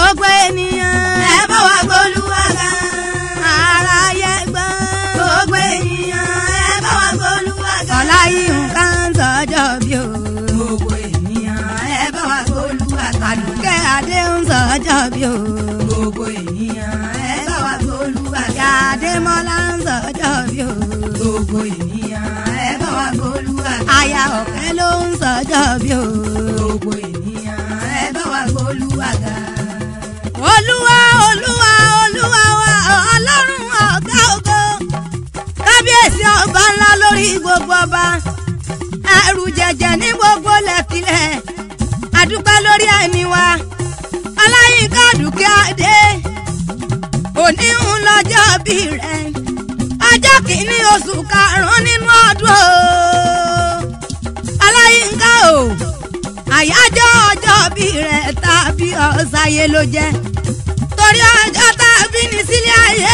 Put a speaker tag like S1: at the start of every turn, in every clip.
S1: gbogbo ènìyàn
S2: ẹ bá wa gbólúwa ga.
S1: aráyé gbọ́
S2: gbogbo ènìyàn ẹ bá wa gbólúwa ga.
S1: ọláyínká ń sọjọ́ bí o
S2: gbogbo ènìyàn ẹ bá wa gbólúwa ga.
S1: àdùkẹ́ adé ń sọjọ́ bí o
S2: gbogbo ènìyàn ẹ bá wa gbólúwa ga.
S1: ìyá adémọ́lá ń sọjọ́ bí o
S2: gbogbo ènìyàn ẹ bá wa gbólúwa ga.
S1: aya ọ̀kẹ́ ló ń sọjọ́ bí o
S2: gbogbo ènìyàn ẹ bá wa gbólúwa ga.
S1: olúwa olúwa olúwa wa ọlọ́run ọ̀gá ògo kábíyèsí ọba ńlá lórí gbogbo ọba ẹrù jẹjẹ ní gbogbo lẹ́kílẹ̀ àdúpẹ́ lórí ẹ̀mí wa ọláyínká dúkìá dé òní ń lọ́jọ́ bí rẹ̀ ọjọ́ kìíní oṣù karùn-ún nínú ọdún o ọláyínká o àyájọ́ ọjọ́ bí rẹ̀ tàbí ọ̀sáyé ló jẹ́ torí ọjọ́ tàbí ní sílé ayé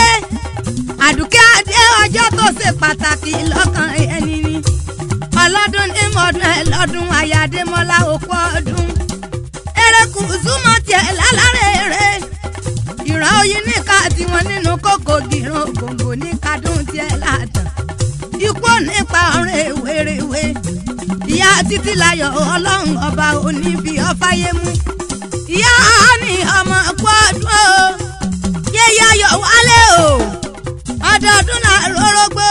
S1: àdùkẹ́ adé ọjọ́ tó ṣe pàtàkì lọ́kàn ẹni ni ọlọ́dún ní mọ̀ọ́dún ẹ̀ lọ́dún àyàdémọ́lá òkú ọdún erékù súnmọ́ tiẹ̀ lálárẹ̀ rẹ̀ ìran oyin níka tiwọn nínú kókò gìrán ògòǹgò ní kadùn tiẹ̀ látàn ikú nípa ọ̀rẹ́ ewéréwé ìyá títí láyọ̀ ọlọ́run ọba òní fi ọfáyé mú ìyá ní ọmọ kú ọdún o yéyé ayọ̀ wálé o ọdọọdún là rórógbó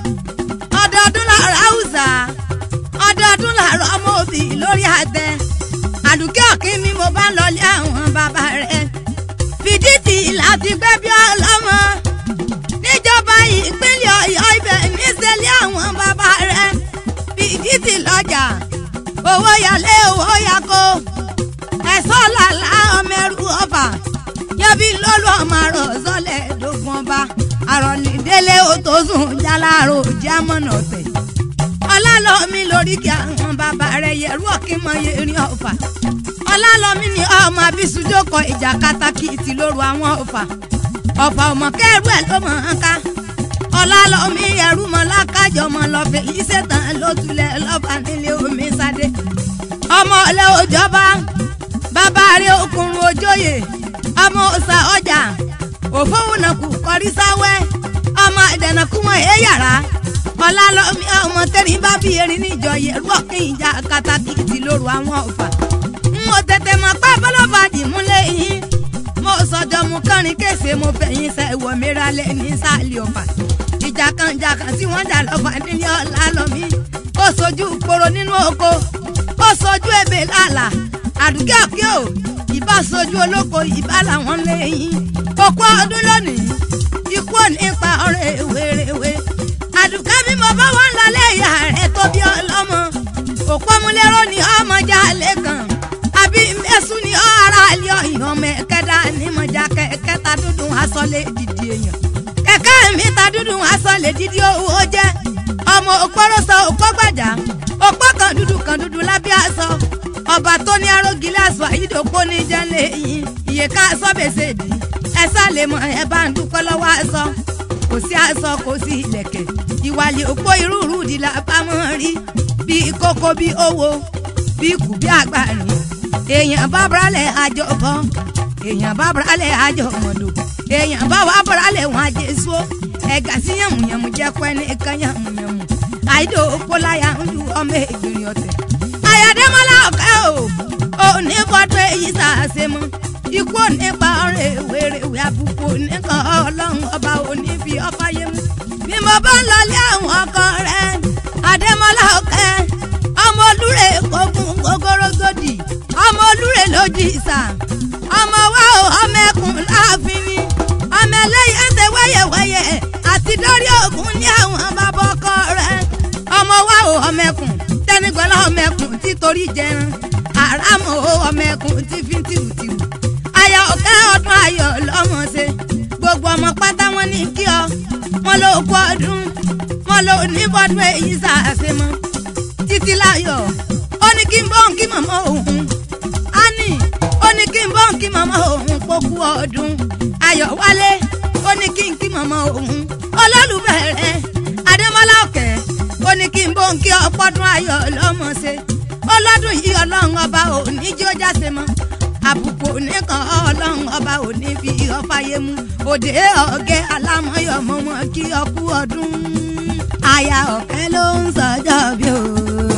S1: ọdọọdún là ráùsà ọdọọdún là rọmọ òbí lórí àtẹ àdùkẹ́ ọ̀kín mi mo bá ń lọlé àwọn bàbá rẹ̀ fìdítì láti gbẹ́ bí ọlọ́mọ níjọba ìpínlẹ̀ ọ̀yọ́ ibẹ̀ níṣẹ́lẹ̀ àwọn bàbá rẹ̀ fìdítì lọ́jà owó yálé owó yako ẹ̀sọ́ làlá ọmọ ẹrú ọba yẹbi lọ́lọ́ ọmọ àrò sọlẹ̀ dógún ọba àròlídélé òtòsùn jálárò jámọ́nà ọ̀tẹ̀ ọlálọ́mí lórí kí àwọn bàbá rẹ̀ yẹrù ọ̀kímọ̀ yẹrin ọ̀fà ọlálọ́mí ni ọmọ abisujókọ̀ ìjà katakìtì lóru àwọn ọ̀fà ọ̀fà ọmọ kẹrù ẹ̀ ló mọ̀ ọ́n ká ọlálọ́mí ẹrú mọ́ lákàjọ mọ́ lọ́fẹ̀ yìí ṣètàn ló tulẹ̀ lọ́ba nílé omi sáde ọmọ ọlẹ́ òjọba bàbá rẹ̀ okùnrin ojóyè ọmọ ọ̀sà ọjà òfowónàkù kọrí sáwẹ́ ọmọ ìdẹ̀nàkú wọn èé yàrá ọlálọ́mí ọmọ tẹ́rin bá bí erin níjọ yẹ̀rú ọ̀kìn ìjà katakìtì lóru àwọn ọ̀fà mo tètè mọ̀ pé bọ́lọ́fà dìmúlẹ̀ yín mo sọjọ́ mu kánrin kése mo fẹ̀yìn sẹ́ ìwọ mìíràn lé ní sáàlì ọ̀fà ìjà kan ìjà kan tí wọ́n jà lọ́fà nílé ọ̀làlọ́mí ó sojú poro nínú oko ó sojú ebè lálà àdúgbò kí o ìbá sojú olóko ìbá làwọn lẹ́yìn òkú ọdún lónìí ikú òní pa ọ̀rẹ́ wéréwé àdùkẹ́ bí mo bá wọn lọ lẹ́yà rẹ̀ tó bí ọlọ́mọ òpó múlẹ́rọ ni ọmọ já lẹ́kàn àbí mẹ́sùn ni ọ ara ilé ọ̀yàn ọmọ ẹ̀kẹ́dá ní mọ̀já kẹ̀kẹ́ta dúdú asọ́lé dìdí èèyàn kẹ̀kẹ́ mi ta dúdú asọ́lé dìdí owó jẹ́ ọmọ òpóròsọ òpó gbàjà òpó kan dúdú kan dúdú lábẹ́ aṣọ ọba tó ní arógilé aṣọ àyídòpó ní jẹ́lẹ̀ yìí iye ká aṣọ bèsè dì ẹ sá lè mọ ẹ bá ń dúpẹ́ lọ́wọ́ aṣọ kò sí aṣọ kò sí ìlẹ̀kẹ̀ ìwàlẹ̀ òpó irúurú di la bá mọ́ rí bí kókó bí owó bí kù bí àgbàrin èèyàn bá bralẹ̀ àjọ bọ́ èèyàn bá bralẹ̀ àjọ mọ̀dọ̀ èèyàn bá wà bralẹ̀ wọn àjẹ so ẹ̀gà sí yàmùyàmù jẹ́ pẹ́ ní kan yàmùyàmù àìdò òpóláyà ń lu ọmọ ìgbìyànjú ọ̀tẹ̀ àyàdémọ́lá ọ̀kẹ́ o ò ní fọ́dún èyí sàásẹ̀ mọ́ ikú nípa ọ̀rẹ́ wèrèwé àbùkù nìkan ọlọ́run ọba òní fi ọfà yé mu bí mo bá ń lọlé àwọn ọkọ rẹ adémọlá ọkẹ ọmọ olúre kókun gogorogbòdì ọmọ olúre lójì ìsà ọmọ wa ò ọmọ ẹkùn láàfin ni ọmọ ẹlẹ́yẹ ẹsẹ̀ wẹ́yẹ̀wẹ́yẹ àti dórí ògùn ní àwọn bàbá ọkọ rẹ ọmọ wa ò ọmọ ẹkùn tẹnigbọlá ọmọ ẹkùn títorí jẹran àràmọ ọmọ ẹkùn tí fi ń tìrùtìrù ayọ̀ ọ̀kẹ́ ọdún ayọ̀ lọ́mọ ṣe gbogbo ọmọ pátá wọn ní kí ọ wọn ló kú ọdún wọn ló ní bọ́dún èyí ṣàṣe mọ́ títí láyọ̀ ó ní kí n bọ́ kí màmá òun á ní ó ní kí n bọ́ kí màmá òun kó kú ọdún ayọ̀ wálé ó ní kí n kí màmá òun olólùfẹ́ rẹ̀ adémọ́lá ọ̀kẹ́ ó ní kí n bọ́ kí ọpọ́dún ayọ̀ lọ́mọ ṣe ọlọ́dún yìí ọlọ́run ọba òní jí ó jáse mọ́ àbùkù nìkan ọlọ́run ọba ò ní fi ọfàyè mu òde ọ̀gẹ́ alámọ̀yọ̀ mọ́mọ́ kí ọkú ọdún aya ọ̀kẹ́ ló ń sọjọ́ bí o.